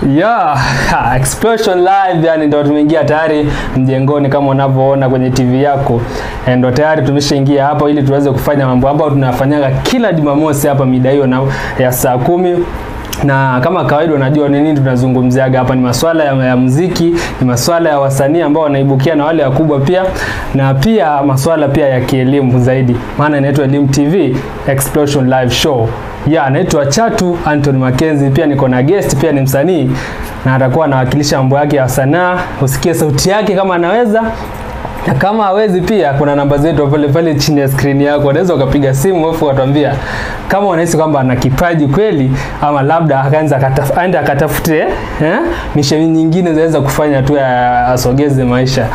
Yeah, Explosion Live yani ndo tumeingia tayari mjengoni kama unavyoona kwenye TV yako. Eh, Ndo tayari tumeshaingia hapa ili tuweze kufanya mambo ambayo tunafanyaga kila Jumamosi hapa mida hiyo na ya saa kumi na kama kawaida unajua ni nini tunazungumziaga hapa, ni masuala ya, ya muziki, ni masuala ya wasanii ambao wanaibukia na wale wakubwa pia, na pia masuala pia ya kielimu zaidi, maana inaitwa Elimu TV Explosion Live Show. Ya, naitwa Chatu Anthony Mackenzie, pia niko na guest, pia ni msanii na atakuwa anawakilisha mambo yake ya sanaa. Usikie sauti yake kama anaweza na kama hawezi pia kuna namba zetu pale pale chini ya screen yako, unaweza ukapiga simu alafu ukatuambia kama unahisi kwamba ana kipaji kweli, ama labda akaanza akataf, aende akatafute eh, misheni nyingine zaweza kufanya tu ya- asogeze maisha.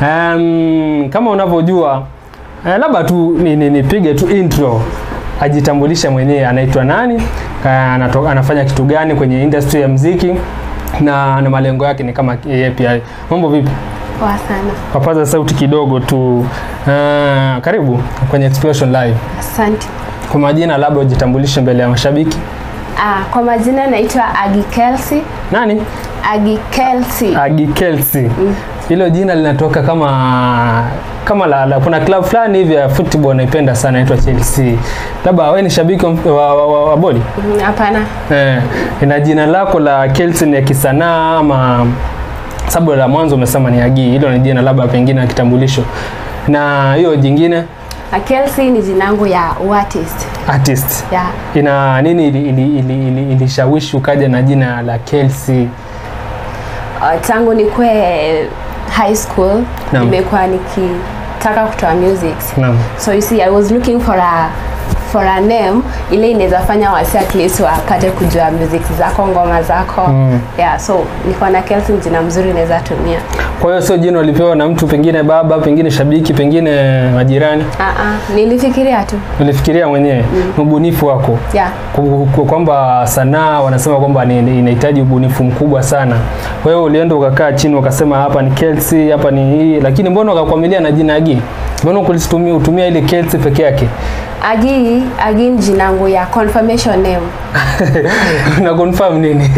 Um, kama unavyojua eh, labda tu ni- ni- nipige tu intro ajitambulishe mwenyewe anaitwa nani, eh, anato, anafanya kitu gani kwenye industry ya mziki na, na malengo yake ni kama yepi. hayo. Mambo vipi? Poa sana. Papaza sauti kidogo tu. Uh, karibu kwenye Explosion Live. Asante. Kwa majina, labda ujitambulishe mbele ya mashabiki. Ah, kwa majina naitwa Agi Kelsey. Nani? Agi Kelsey. Agi Kelsey. Hilo jina linatoka kama kama la, la kuna club fulani hivi ya football naipenda sana inaitwa Chelsea. Labda wewe ni shabiki wa, wa, wa, wa, wa boli? Mm, Hapana. Eh, ina jina lako la Kelsey ni ya kisanaa ama sababu la mwanzo umesema ni Agi. Hilo ni jina labda pengine la kitambulisho. Na hiyo jingine Ah, Kelsey ni jina yangu ya artist. artist. Yeah. ina nini ili- ili- ili- ili- ilishawishi ukaja na jina la Kelsey? Uh, tangu nikwe high school Naam. nimekuwa nikitaka kutoa music. Naam. So you see I was looking for a for a name ile inaweza fanya wasi at least wapate kujua music zako, ngoma zako. Mm. Yeah, so niko na Kelsey ni jina mzuri naweza tumia. Kwa hiyo sio jina ulipewa na mtu, pengine baba, pengine shabiki, pengine majirani, Ah ah, nilifikiria tu. ulifikiria mwenyewe mm. ubunifu wako Yeah. Ku- ku- kwamba sanaa wanasema kwamba ni- ni- inahitaji ubunifu mkubwa sana. Kwa hiyo ulienda ukakaa chini ukasema hapa ni Kelsey, hapa ni hii, lakini mbona ukakwamilia na jina Agi? Mbona kulitumia utumia ile Kelsey peke yake? Agi, Agi ni jina yangu ya confirmation name. una confirm nini?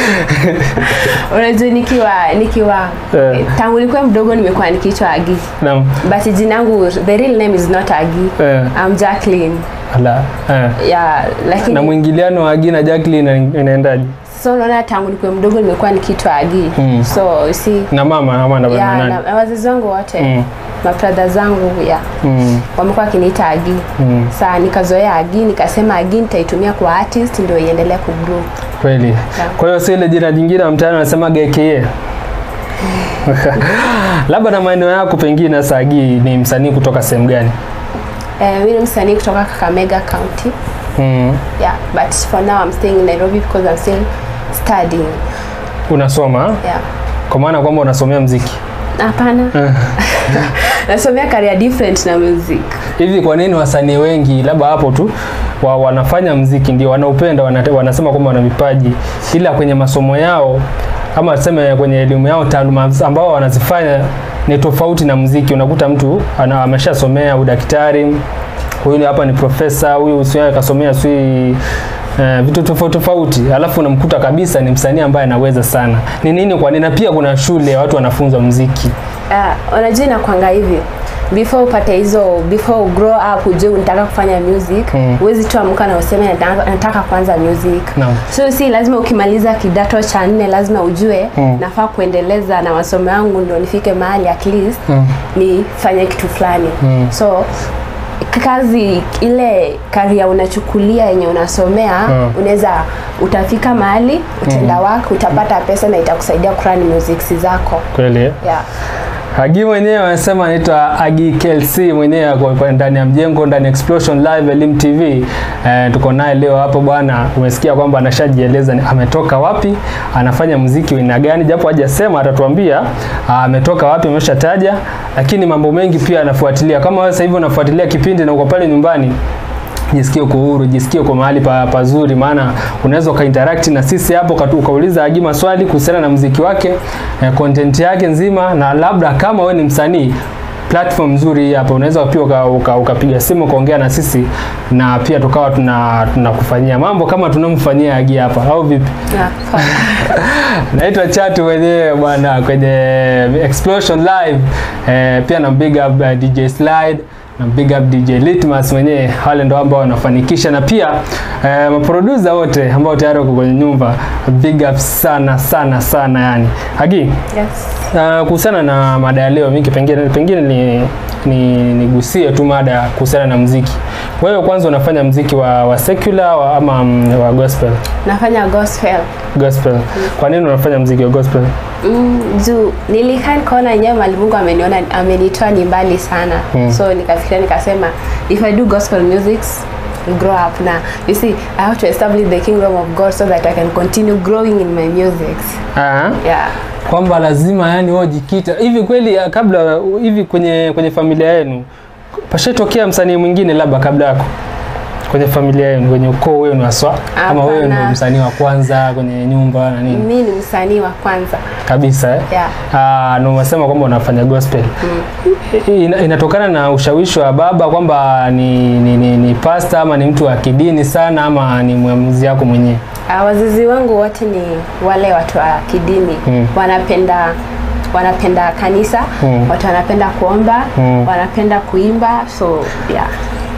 Unajua nikiwa nikiwa Eh. eh, tangu nilikuwa mdogo nimekuwa nikiitwa Agi. Naam. But jina yangu the real name is not Agi. Eh, I'm Jacqueline. ala. Eh. Yeah, na lakini mwingiliano wa Agi na Jacqueline ina- inaendaje? so unaona tangu nilikuwa mdogo nimekuwa nikiitwa Agi. Mm. So you see Na mama ama na yeah, nani? na, na wazazi wangu wote Mm. mabrada zangu yeah, Mm. wamekuwa wakiniita Agi. Mm. Saa nikazoea Agi, nikasema Agi nitaitumia kwa artist ndio iendelee kugrow. Kweli. Kwa hiyo si ile jina jingine la mtaani wanasema GKE. Labda na maeneo yako pengine sasa Agi ni msanii kutoka sehemu gani? Eh, mimi ni msanii kutoka Kakamega County. Mm. Yeah, but for now I'm staying in Nairobi because I'm still studying. Unasoma? Yeah. Kwa maana kwamba unasomea mziki. Hapana. Nasomea career different na music. Hivi kwa nini wasanii wengi labda hapo tu wa, wanafanya mziki ndio wanaupenda wanate, wanasema kwamba wana vipaji ila kwenye masomo yao ama tuseme kwenye elimu yao taaluma ambao wanazifanya ni tofauti na mziki. Unakuta mtu ana, ameshasomea udaktari, huyu hapa ni profesa, huyu sio akasomea sio Uh, vitu tofauti tofauti, alafu unamkuta kabisa ni msanii ambaye anaweza sana. Ni nini? Kwa nini? Na pia kuna shule watu wanafunzwa mziki. Uh, unajua inakwanga hivi before upate hizo before u grow up ujue unataka kufanya music Mm. huwezi tu amka na useme nataka, nataka kuanza music Naam. so si lazima ukimaliza kidato cha nne lazima ujue Mm. nafaa kuendeleza na masomo yangu ndio nifike mahali at least Mm. nifanye kitu fulani Mm. so kazi ile karia unachukulia yenye unasomea Mm. unaweza utafika mahali utenda work utapata pesa na itakusaidia kurani music zako Kweli eh? yeah. Agi mwenyewe anasema anaitwa Agi Kelsey mwenyewe ako kwa ndani ya mjengo ndani ya Explosion Live Elim TV. Eh, tuko naye leo hapo bwana. Umesikia kwamba anashajieleza ni- ametoka wapi, anafanya muziki wa aina gani, japo hajasema atatuambia ah, ametoka wapi, ameshataja, lakini mambo mengi pia anafuatilia. Kama wewe sasa hivi unafuatilia kipindi na uko pale nyumbani jisikie uko huru, jisikie uko mahali pa, pazuri, maana unaweza ukainteract na sisi hapo ukatu- ukauliza Agi maswali kuhusiana na muziki wake eh, content yake nzima, na labda kama wewe ni msanii platform nzuri hii hapa unaweza pia ukapiga uka, ukapiga simu ukaongea na sisi na pia tukawa tuna tunakufanyia mambo kama tunamfanyia Agi hapa au vipi Yeah, poa. naitwa Chatu mwenyewe bwana kwenye Explosion Live eh, pia na big up uh, DJ Slide na big up DJ Litmus mwenyewe, wale ndo ambao wanafanikisha, na pia eh, maproducer wote ambao tayari wako kwenye nyumba, big up sana sana sana yani. Hagi, Yes. uh, kuhusiana na mada ya leo, mimi pengine pengine ni ni nigusie tu mada kuhusiana na mziki. Wewe kwanza unafanya mziki wa, wa secular wa, ama mm, wa gospel? Nafanya gospel. Gospel. Kwa nini unafanya mziki wa gospel? Mm, juu nilikaa nikaona yenyewe mali Mungu ameniona amenitoa ni mbali sana Mm. so nikafikiria nikasema if I do gospel music I'll grow up na you see I have to establish the kingdom of God so that I can continue growing in my music Ah. yeah kwamba lazima yani wao jikita hivi kweli ya, kabla hivi kwenye kwenye familia yenu pashatokea msanii mwingine labda kabla yako kwenye familia yenu kwenye ukoo wenu haswa kama wewe Hapana. ndio msanii wa kwanza kwenye nyumba na nini mi ni msanii wa kwanza kabisa eh? yeah Ah, na umesema kwamba unafanya gospel Ina, inatokana na ushawishi wa baba kwamba ni, ni, ni, ni pasta ama ni mtu wa kidini sana ama ni mwamuzi yako mwenyewe Uh, wazazi wangu wote ni wale watu wa kidini Mm. wanapenda wanapenda kanisa Mm. watu wanapenda kuomba Mm. wanapenda kuimba so yeah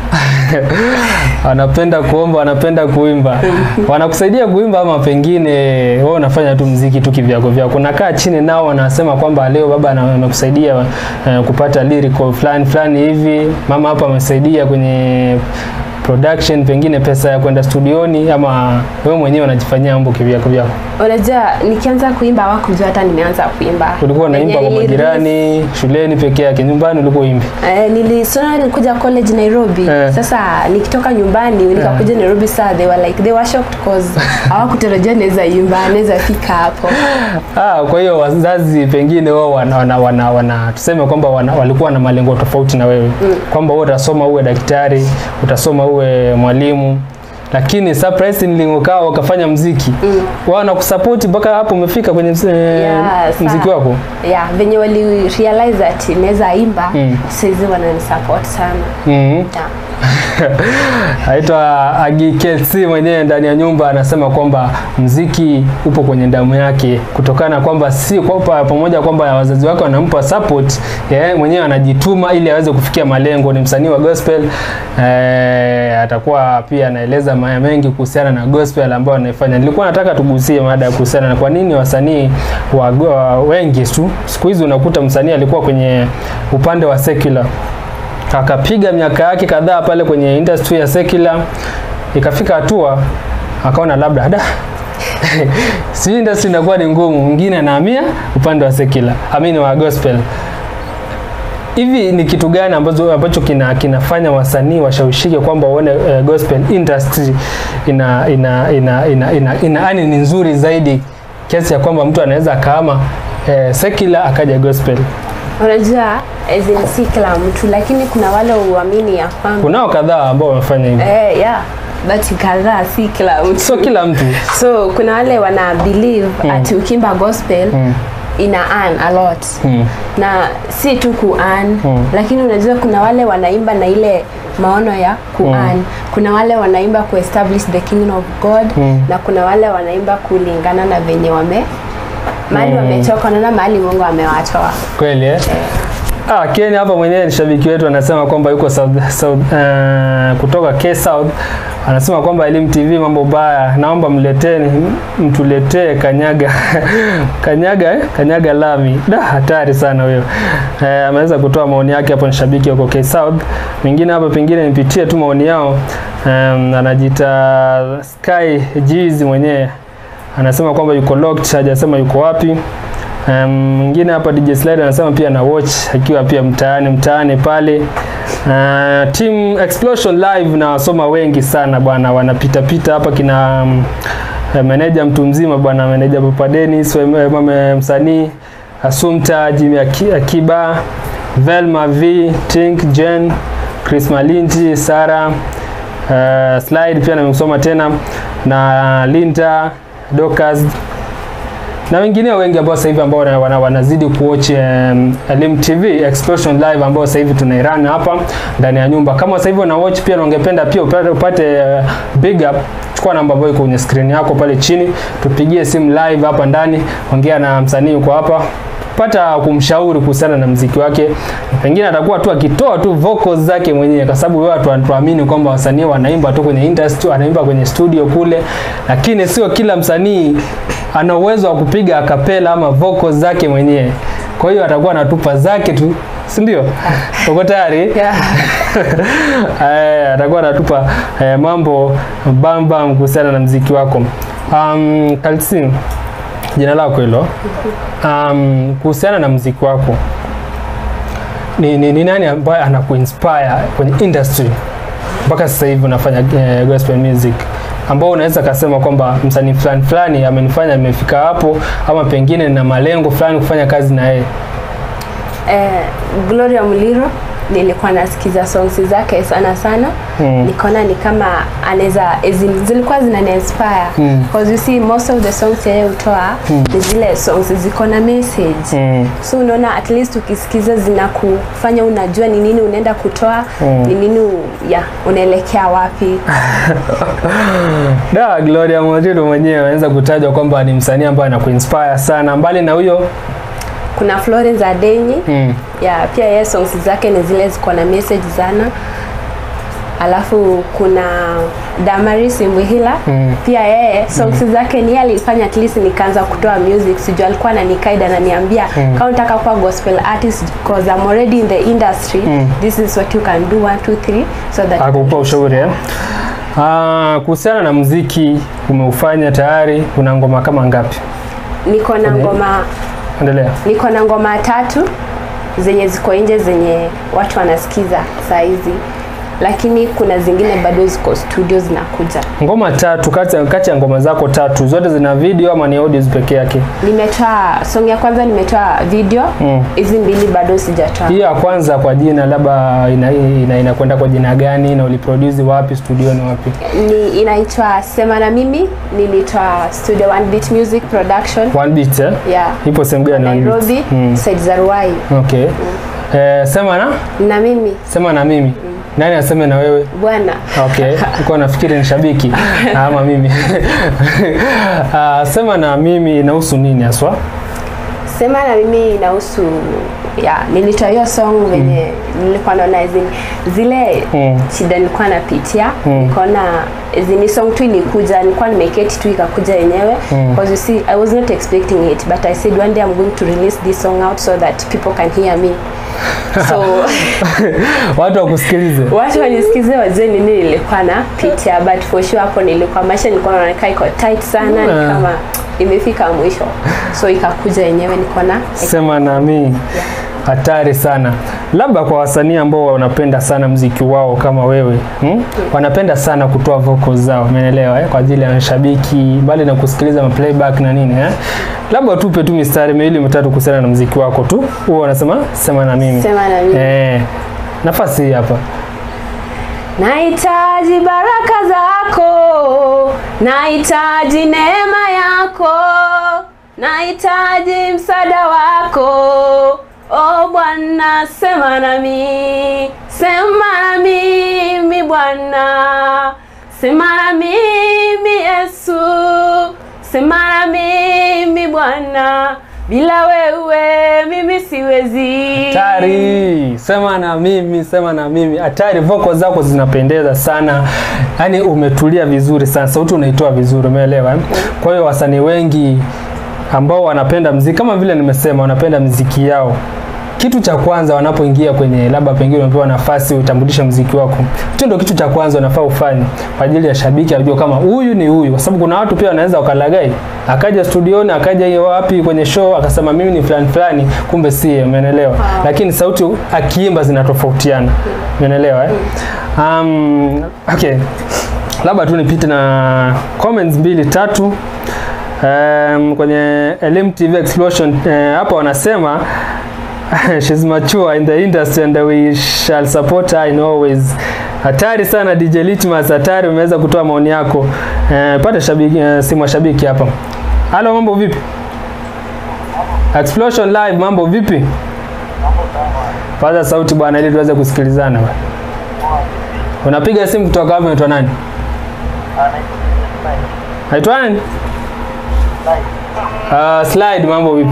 wanapenda kuomba, wanapenda kuimba. Wanakusaidia kuimba ama pengine wewe unafanya tu mziki tu kivyako vyako? Unakaa chini nao wanasema kwamba leo baba ana- amekusaidia eh, kupata lyrical fulani fulani hivi, mama hapa amesaidia kwenye production, pengine pesa ya kwenda studioni, ama wewe mwenyewe unajifanyia mambo kivyako vyako? unajua nikianza kuimba hawakujua hata nimeanza kuimba Ulikuwa unaimba Venye kwa nili- majirani, shuleni peke yake, nyumbani ulikuwa uimbi? Eh, nilisona nilikuja college Nairobi Eh. sasa nikitoka nyumbani nikakuja Nairobi saa they were like they were shocked cause hawakutarajia naweza imba naweza fika hapo Ah, kwa hiyo wazazi pengine wao wana, wana, wana, wana tuseme kwamba wana, walikuwa na malengo tofauti na wewe mm. kwamba wewe utasoma uwe daktari, utasoma uwe mwalimu lakini surprisingly ukawa wakafanya mziki mm. wao wanakusupport mpaka hapo umefika kwenye mz, Yeah, sa- mziki wako yeah venye wali realize that naweza imba Mm. saizi wananisupport sana mm. yeah. Aitwa Agi KC mwenyewe ndani ya nyumba anasema kwamba mziki upo kwenye damu yake, kutokana na kwamba si kwamba pamoja kwamba wazazi wake wanampa support, yeye mwenyewe anajituma ili aweze kufikia malengo. Ni msanii wa gospel eh, atakuwa pia anaeleza maya mengi kuhusiana na gospel ambayo anaifanya. Nilikuwa nataka tugusie mada ya kuhusiana na kwa nini wasanii wa, wa wengi tu siku hizi unakuta msanii alikuwa kwenye upande wa secular akapiga miaka yake kadhaa pale kwenye industry ya secular, ikafika hatua akaona labda da si industry inakuwa ni ngumu, mwingine anahamia upande wa secular, amini wa gospel. Hivi ni kitu gani ambacho, ambacho kina, kinafanya wasanii washawishike kwamba waone uh, gospel industry ina ina ina ina, ina, ina yani ni nzuri zaidi kiasi ya kwamba mtu anaweza akaama eh, secular akaja gospel. unajua as in si kila mtu lakini kuna wale uamini ya kwamba Kunao kadhaa ambao wamefanya hivyo, eh, yeah but kadhaa si kila mtu sio kila mtu so kuna wale wana believe Mm. ati ukimba gospel mm. ina earn a lot Mm. na si tu ku earn Mm. lakini unajua kuna wale wanaimba na ile maono ya ku Mm. earn kuna wale wanaimba ku establish the kingdom of God Mm. na kuna wale wanaimba kulingana na venye wame mahali Mm. wametoka naona mahali Mungu amewatoa Kweli eh? Ah, Ken hapa mwenyewe ni shabiki wetu anasema kwamba yuko South, South, uh, kutoka K South anasema kwamba Elimu TV mambo baya, naomba mleteni mtuletee kanyaga kanyaga eh? kanyaga lami. Da, hatari sana huyo. Eh, ameweza kutoa maoni yake hapo, ni shabiki yuko K South. Mwingine hapa pengine nipitie tu maoni yao. Um, anajiita Sky Jeezy mwenyewe anasema kwamba yuko locked, hajasema yuko wapi. Um, mwingine hapa DJ Slide anasema pia na watch akiwa pia mtaani mtaani pale. Uh, team Explosion Live na wasoma wengi sana bwana, wanapita pita hapa kina um, eh, meneja mtu mzima bwana, meneja Papa Dennis, we- mame msanii Asumta, Jimmy Aki- Akiba, Velma V, Tink, Jen, Chris Malinji, Sara uh, Slide pia nimesoma tena na Linda Dokas na wengineo wengi ambao sasa hivi ambao wana, wana, wanazidi kuwatch um, Elim TV Explosion Live ambao sasa hivi tunairun hapa ndani ya nyumba. Kama sasa hivi una watch pia na ungependa pia upate, upate uh, big up, chukua namba ambayo iko kwenye screen yako pale chini, tupigie simu live hapa ndani, ongea na msanii uko hapa pata kumshauri kuhusiana na mziki wake, pengine atakuwa tu akitoa tu vocals zake mwenyewe, kwa sababu watu wanatuamini kwamba wasanii wanaimba tu kwenye industry, wanaimba kwenye studio kule, lakini sio kila msanii ana uwezo wa kupiga akapela ama vocals zake mwenyewe. Kwa hiyo atakuwa anatupa zake tu, si ndio? Uko tayari? Yeah. Eh, atakuwa anatupa eh, mambo bambam kuhusiana na mziki wako. Um, Kalsin, jina lako hilo. Um, kuhusiana na mziki wako ni, ni, ni nani ambaye anakuinspire kwenye industry mpaka sasa hivi unafanya eh, gospel music ambao unaweza kasema kwamba msanii fulani fulani amenifanya nimefika hapo, ama pengine na malengo fulani kufanya kazi na yeye? Eh, Gloria Muliro nilikuwa nasikiza songs zake sana sana Mm. nikaona ni kama anaweza as in, zilikuwa zinani inspire Mm. because you see most of the songs yeye hutoa ni zile songs ziko na message Mm. so unaona at least ukisikiza zinakufanya unajua ni nini unaenda kutoa Mm. ni nini u- ya unaelekea wapi Da, Gloria Muliro mwenyewe anaweza kutajwa kwamba ni msanii ambaye anakuinspire sana. Mbali na huyo kuna Florence Adenyi mm. ya pia yeye songs zake ni zile ziko na message sana alafu kuna Damaris Mbwihila Mm. pia yeye songs zake ni yeye alifanya at least nikaanza kutoa music sijui alikuwa ananikaida ananiambia Mm. kama unataka kuwa gospel artist because I'm already in the industry Mm. this is what you can do 1 2 3 so that akupa ushauri eh? Ah, kuhusiana na mziki umeufanya tayari, una ngoma kama ngapi? niko na Okay. ngoma Endelea. niko na ngoma tatu zenye ziko nje zenye watu wanasikiza saa hizi lakini kuna zingine bado ziko studio zinakuja Ngoma tatu kati ya kati ya ngoma zako tatu zote zina video ama ni audios peke yake? nimetoa song ya kwanza nimetoa video Mm. hizi mbili bado sijatoa Hii ya kwanza kwa jina labda ina, ina, inakwenda kwa jina gani na uliproduce wapi, studio ni wapi? ni inaitwa sema na mimi nilitoa studio one beat music production One beat eh? yeah Ipo sehemu gani One Beat? nairobi Mm. side za ruai Okay. Eh, sema na na mimi sema na mimi. Nani aseme na wewe? bwana Okay, nilikuwa nafikiri ni shabiki ama mimi. Ah, sema na mimi inahusu nini haswa? sema na mimi inahusu ya nilitoa hiyo song venye nilikuwa naona as in, zile Mm. shida nilikuwa napitia Mm. nikaona as in, ni song tu ilikuja nilikuwa nimeketi tu ikakuja yenyewe Mm. because you see I was not expecting it but I said one day I'm going to release this song out so that people can hear me so Watu wakusikilize. watu wanisikize wajue nini nilikuwa napitia but for sure hapo nilikuwa maisha nilikuwa naona kaa iko tight sana ni Mm. kama imefika mwisho so ikakuja yenyewe niko na Sema na mimi. Hatari sana. Labda kwa wasanii ambao wanapenda sana mziki wao kama wewe hmm? wanapenda sana kutoa vocals zao, umeelewa eh? kwa ajili ya mashabiki, mbali na kusikiliza ma playback na nini eh? Labda tupe tu mistari miwili mitatu kuhusiana na mziki wako tu, huo wanasema sema na mimi sema na mimi eh, nafasi hii hapa. Nahitaji baraka zako, nahitaji neema yako, nahitaji msaada wako. O Bwana, sema nami, sema na mimi Bwana, sema na mimi Yesu, sema na mimi Bwana, bila wewe mimi siwezi. Hatari, sema na mimi, sema na mimi. Hatari, voko zako zinapendeza sana, yaani umetulia vizuri sana, sauti unaitoa vizuri, umeelewa? eh? Kwa hiyo wasanii wengi ambao wanapenda mziki kama vile nimesema, wanapenda mziki yao kitu cha kwanza wanapoingia kwenye labda pengine umepewa nafasi utambulishe mziki wako, hicho ndio kitu cha kwanza unafaa ufanye kwa ajili ya shabiki ajue kama huyu ni huyu, kwa sababu kuna watu pia wanaweza wakalagai, akaja studioni, akaja hiyo wapi kwenye show akasema mimi ni fulani fulani, kumbe si, umeelewa? Lakini sauti akiimba zinatofautiana, umeelewa eh? Um, okay, labda tu nipite na comments mbili tatu um, kwenye Elim TV Explosion uh, hapa wanasema she's mature in the industry and we shall support her in always. Hatari sana DJ Litmas, hatari. Umeweza kutoa maoni yako. Uh, pata shabiki, uh, simu ya shabiki hapa. Halo, mambo vipi? Explosion Live, mambo vipi? Paza sauti bwana, ili tuweze kusikilizana. bwana. Unapiga simu kutoka wapi? Unaitwa nani? Naitwa nani? Uh, slide, mambo vipi?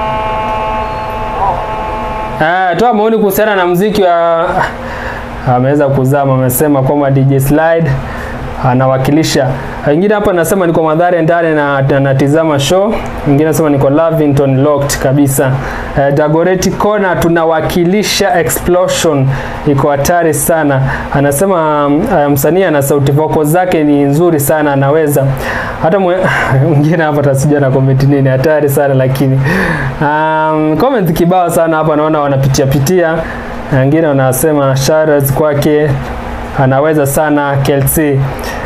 Ah, toa maoni kuhusiana na mziki wa ameweza kuzama, amesema kwamba DJ Slide anawakilisha. Wengine hapa nasema niko Madhare ndani na na- natizama show. Wengine nasema niko Lavington locked kabisa. Eh, Dagoretti Corner tunawakilisha Explosion, iko hatari sana. Anasema mm, eh, msanii ana sauti voko zake ni nzuri sana, anaweza hata mwe- mwingine hapa tasijua na comment nini, hatari sana lakini um, comment kibao sana hapa, naona wanapitia pitia, na wengine wanasema shoutouts kwake anaweza sana Kelsey.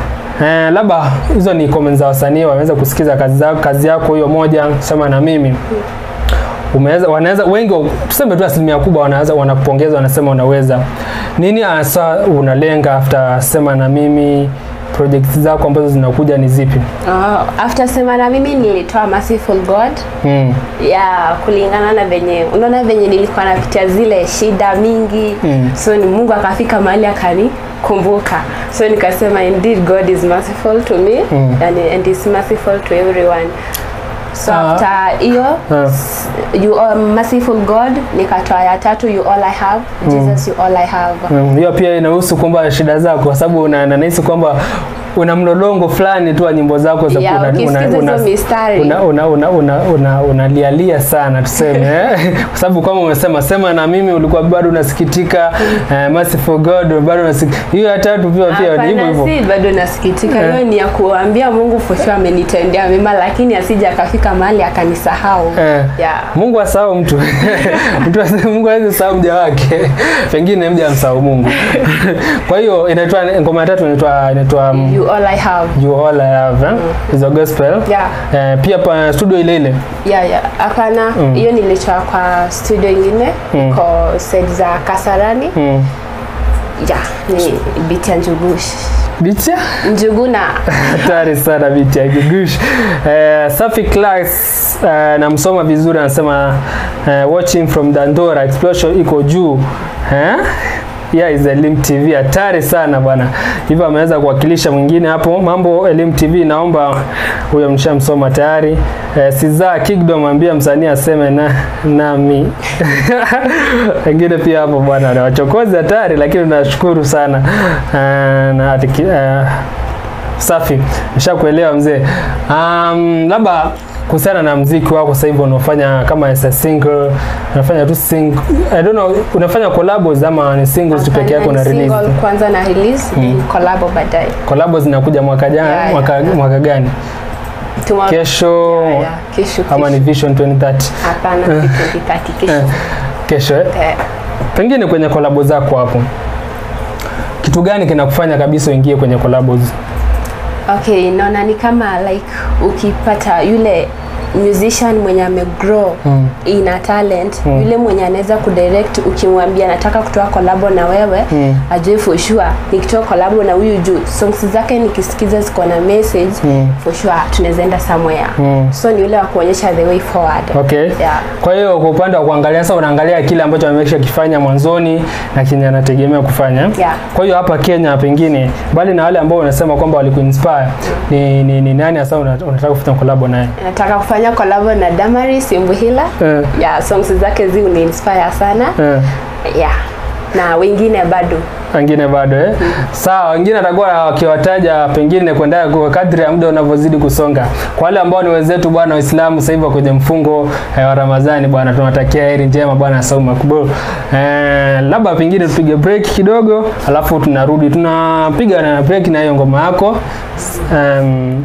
Eh, labda hizo ni comments za wasanii wameweza kusikiza kazi, zako, kazi yako hiyo moja sema na mimi umeweza wanaweza wengi tuseme tu asilimia kubwa wanaweza wanakupongeza wanasema unaweza nini hasa unalenga after sema na mimi projects zako ambazo zinakuja ni zipi Oh, after sema na mimi nilitoa Merciful God mm. ya kulingana na venye unaona venye nilikuwa napitia zile shida mingi Mm. so ni Mungu akafika mahali akanikumbuka so nikasema indeed God is merciful to me Mm. and, and is merciful to everyone so Ah. after hiyo Ah. s- you are merciful God nikatoa ya tatu you all I have Jesus you all I have Mm, hiyo pia inahusu kwamba shida zako kwa sababu una- na nahisi kwamba una mlolongo fulani tu wa nyimbo zako za Yeah, una- ukisikiza una- una- hizo mistari. una- una- una- una- una- unalialia sana tuseme eh? kwa sababu kama umesema sema na mimi ulikuwa bado unasikitika eh, merciful God bado unasikitika hiyo ya tatu pia pia ni hivyo Hapana, hivyo si bado nasikitika Eh. hiyo ni ya kuambia Mungu for sure amenitendea mema lakini asije akafika mahali akanisahau Eh, yeah. Mungu asahau mtu mtu ase- Mungu hawezi sahau mja wake pengine mja amsahau Mungu kwa hiyo inaitwa ngoma ya tatu inaitwa inaitwa um, you all I have You All I Have eh? is a gospel Yeah. eh, pia pa studio ile ile yeah, yeah. hapana Mm. hiyo nilitoa kwa studio ingine Mm. kwa set za Kasarani mm. yeah, ni biti ya Njugush Bicha Njuguna hatari sana biti ya Gigush eh, Safi Class eh, namsoma vizuri anasema eh, watching from Dandora explosion iko juu eh? Yeah, is Elim TV hatari sana bwana. Hivyo ameweza kuwakilisha mwingine hapo. Mambo Elim TV, naomba huyo mshamsoma tayari. Eh, Siza Kingdom ambia msanii aseme na nami. Wengine pia hapo bwana, na wachokozi hatari, lakini tunashukuru sana eh, na atiki, eh, safi, nishakuelewa mzee. Um, labda kuhusiana na mziki wako sasa hivi unaofanya kama as a single, unafanya tu sing, I don't know, unafanya collabs ama ni singles tu peke yako na release? single kwanza na release then collabo baadaye Collabs zinakuja mwaka jana, Yeah, yeah, mwaka, yeah. mwaka gani? Tomorrow- Kesho Yeah, yeah. kesho ama ni kesho. Vision 2030? hapana si 2030 kesho Eh, kesho eh? Eh, Pengine kwenye collab zako hapo, kitu gani kinakufanya kabisa uingie kwenye collabs? okay naona ni kama like ukipata yule musician mwenye amegrow Mm. ina talent Mm. yule mwenye anaweza kudirect ukimwambia nataka kutoa kolabo na wewe Mm. ajue for sure nikitoa kolabo na huyu juu songs zake nikisikiza ziko na message Mm. for sure tunaweza enda somewhere Mm. so ni yule wa kuonyesha the way forward Okay. yeah. Kwa hiyo kwa upande wa kuangalia sasa unaangalia kile ambacho amekisha kifanya mwanzoni na kenye anategemea kufanya. Yeah. Kwa hiyo hapa Kenya pengine mbali na wale ambao unasema kwamba walikuinspire ni, ni, ni nani hasa una- unataka kufanya collab naye? nataka kufanya kolabo na Damaris Imbuhila Eh, yeah, songs zake zi uniinspire sana eh. yeah. na wengine bado wengine bado eh? Sawa, wengine atakuwa wakiwataja pengine kwenda kwa kadri ya muda unavyozidi kusonga. Kwa wale ambao ni wenzetu bwana Waislamu sasa hivi wako kwenye mfungo eh, wa Ramadhani bwana, tunawatakia heri njema bwana, saumu makbul. Eh, labda pengine tupige break kidogo, alafu tunarudi tunapiga na break na hiyo ngoma yako um,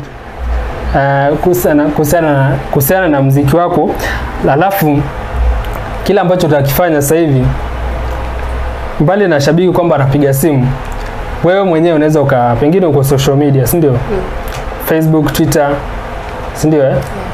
uh, kuhusiana kuhusiana na kuhusiana na mziki wako, alafu kile ambacho utakifanya sasa hivi mbali na shabiki kwamba anapiga simu, wewe mwenyewe unaweza uka pengine uko social media, si ndio? Facebook, Twitter, si ndio? Eh?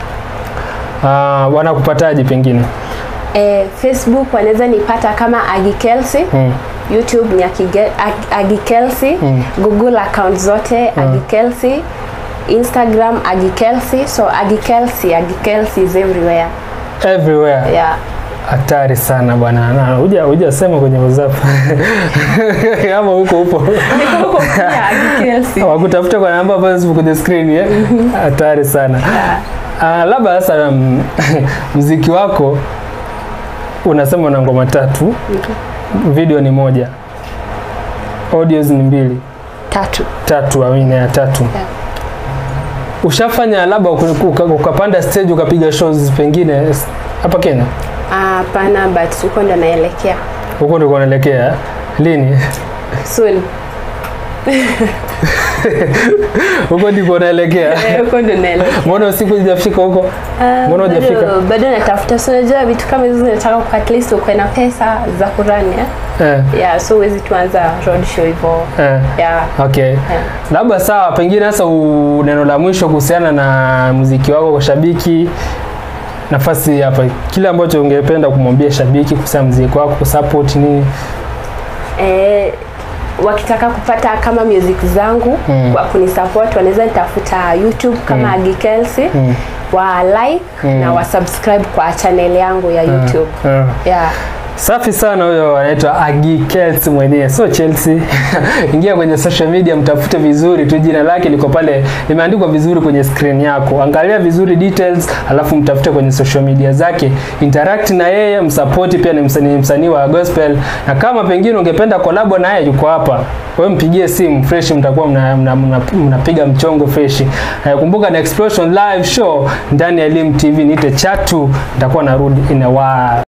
Uh, wanakupataje pengine? eh, Facebook wanaweza nipata kama Agi Kelsey Mm. YouTube ni Akige- Ag- Agi Kelsey Mm. Google account zote Agi Kelsey Instagram Agi Kelsey so Agi Kelsey Agi Kelsey is everywhere everywhere yeah hatari sana bwana Na, huja hujasema kwenye whatsapp ama huko upo Niko huko pia, Agikelsey. wakutafuta kwa namba ambazo zipo kwenye screen eh? hatari sana Ah, labda sasa mm, mziki wako unasema una ngoma tatu video ni moja audios ni mbili tatu tatu amina ya tatu Yeah. ushafanya labda uka- uka- ukapanda stage ukapiga shows pengine s- hapa Kenya hapana but huko ndo naelekea huko ndiko unaelekea lini soon huko ndiko unaelekea Eh, huko ndo naelekea mbona usiku hujafika huko Ah, Mbona bado- hujafika? bado natafuta so unajua vitu kama hizo zinataka ku- at least ukuwe na pesa za kurani eh? eh, yeah so huwezi tuanza road show hivyo eh. yeah okay yeah. labda sawa pengine sasa u- neno la mwisho kuhusiana na muziki wako kwa shabiki nafasi hapa kile ambacho ungependa kumwambia shabiki kuhusiana na muziki wako kusupport nini eh, wakitaka kupata kama music zangu Mm. wa kunisupport wanaweza nitafuta youtube kama Mm. Agi Kelsey Mm. wa like Mm. na wa subscribe kwa channel yangu ya youtube Ah. yeah safi sana huyo anaitwa Agi Kels mwenyewe sio Chelsea ingia kwenye social media mtafute vizuri tu jina lake liko pale limeandikwa vizuri kwenye screen yako angalia vizuri details alafu mtafute kwenye social media zake interact na yeye msapoti pia ni msanii msanii wa gospel na kama pengine ungependa kolabo na yeye yuko hapa wewe mpigie simu fresh mtakuwa mnapiga mna, mna, mnapiga mchongo fresh eh, kumbuka na explosion live show ndani ya Elim TV niite chatu nitakuwa narudi in a while